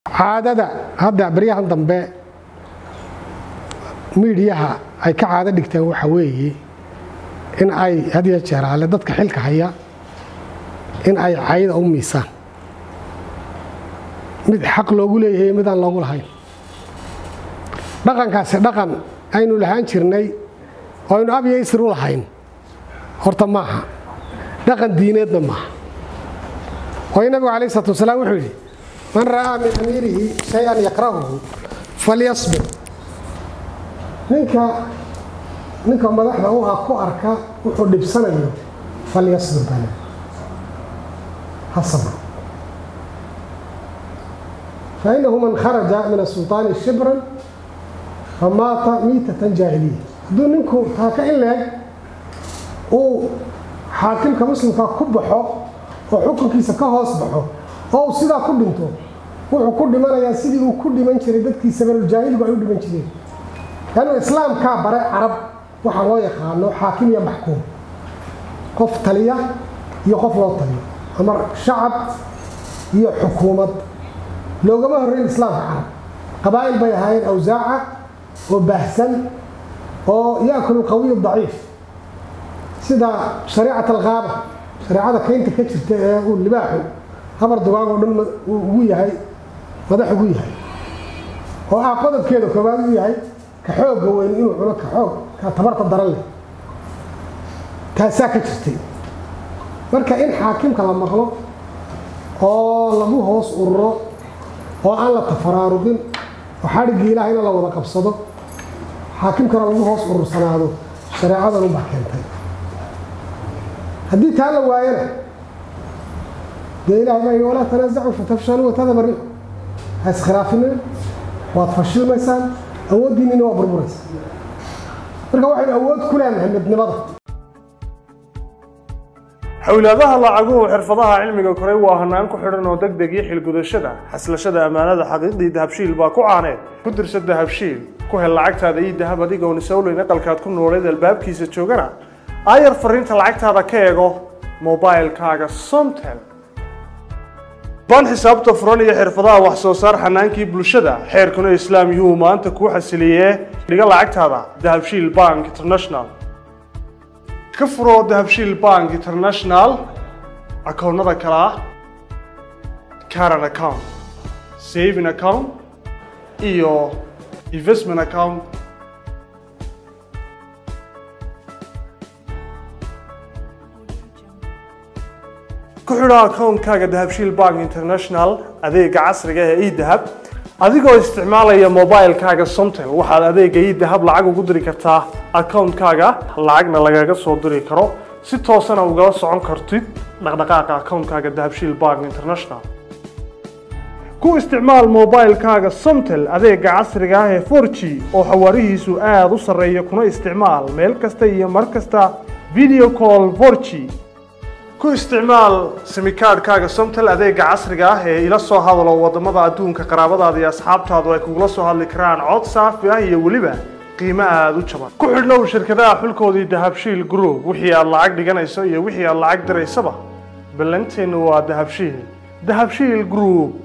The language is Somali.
caadada hadda baryahan dambe miidhiyaha ay ka caado dhigteen waxa weeye in ay had ya jeer alle dadka xilka haya in ay cayda u miisaan mid xaq loogu leeyahay midaan loogu lahayn dhaqankaasi dhaqan aynu lahaan jirnay oo aynu abya isr u lahayn horta maaha dhaqan diineedna maaha waayo nabigu alayh isalaatu wasalaam wuxuu yidhi man ra'aa min amiirihi shay-an yakrahuhu falyasbir ninka ninka madaxda u ah ku arka wuxuu dhibsanayo falyasbir bale ha sabro fainahu man kharaja min asulطaani shibran famaata miitatan jaahiliya hadduu ninku taaka in leeg uu xaakimka muslimka ku baxo oo xukunkiisa ka hoos baxo oo uu sidaa ku dhinto wuxuu ku dhimanayaa sidii uu ku dhiman jiray dadkii sabaluljaahilgu ay u dhiman jireen lannu islaamkaa bare carab waxaa loo yaqaano xaakim iyo maxkuum qof taliya iyo qof loo taliyo ama shacab iyo xukuumad loogama horreyn islaamka carab qabaa'il bay ahaayeen awsaaca oo baahsan oo yaakulu qawiy daciif sida shariicat alkaaba shareecada kaynta ka jirta ee uu libaaxu habar dugaag oo dhan ugu yahay madax ugu yahay oo ah qodobkeeda koobaad u yahay ka xoogga weyn inuu cuno ka xoog ka tabarta daran leh taasaa ka jirtay marka in xaakimka la maqlo oo lagu hoos ururo oo aan la tafaraarugin oo xadhiggii ilaahayna la wada qabsado xaakimkana lagu hoos urursanaado shareecadan ubaa keentay haddii taa la waayana dee ilahay baa yidhi walaa tanaasacu fatafshaluu watadaba rixu ha iskhilaafinin waad fashilmaysaan awooddiinina waa burburaysaa marka waxaynu awood ku leenahay midnimada xowlaadaha lacaguhu xirfadaha cilmiga koray waa hanaan ku xidhan oo deg deg iyo xilgudashada xaslashada ammaanada xaqiiqdii dahabshiil baa ku caaneed ku dirsa dahabshiil ku hel lacagtaada iyo dahab adigoon isawleyn aqalkaad ku nooleed albaabkiisa joogana aayar fariinta lacagtaada ka eego mobilkaaga somtel baan xisaabta furan iyo xirfadaha wax soo saar xanaankii bulshada xeerkuna islaam yuhu maanta kuu xasiliyee dhiga lacagtaada dahabshiil bank international ka furo dahabshiil bank international akoonnada kale ah caran account saving account iyo investment account ku xidho akoonkaaga dahabshiil bank international adeega casriga ee edahab adigoo isticmaalaya mobilkaaga somtel waxaad adeega edahab lacag ugu diri kartaa akoonkaaga lacagna lagaga soo diri karo si toosana ugala socon kartid dhaqdhaqaaqa akoonkaaga dahabshiil bank international ku isticmaal mobilkaaga somtel adeega casriga ah ee 4g oo xawaarihiisu aada u sarreeya kuna isticmaal meel kasta iyo mar kasta video call 4g ku isticmaal simikaadhkaaga somtel adeega casriga ah ee ila soo hadalo wadamada adduunka qaraabadaada iyo asxaabtaadu ay kugula soo hadli karaan cod saafi ah iyo weliba qiimo aada u jaban ku xidhnow shirkadaha xulkoodii dahabshiil group wixii aad lacag dhiganayso iyo wixii aad lacag diraysaba ballanteennu waa dahabshiil dahabshiil group